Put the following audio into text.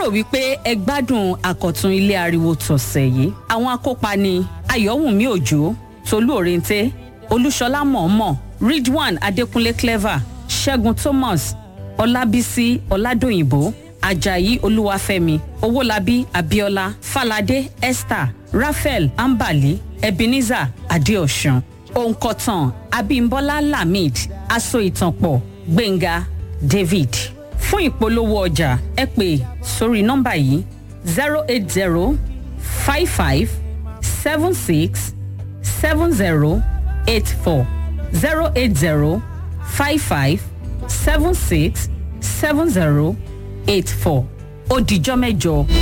wípé ẹ gbádùn àkọ̀tun ilé ariwo tọ̀sẹ̀ yìí àwọn akópa ni ayọ̀wùnmí òjò tolú òrèǹté olúṣọlá mọ̀ọ́mọ̀ ridwan adékúnlé clever ṣẹ́gun thomas ọlábísí ọládòyìnbó ajayi olúwàfẹ́mi owólabí abiola falade esther raphael ambali ebenezer adeosun òǹkọ̀tàn abimbola lamid aso ìtànpọ̀ gbẹ̀ngà david fún ìpolówó ọjà ẹ pè sórí nọ́mbà yìí zero eight zero five five seven six seven zero eight four zero eight zero five five seven six seven zero eight four ó dijọ́ mẹ́jọ.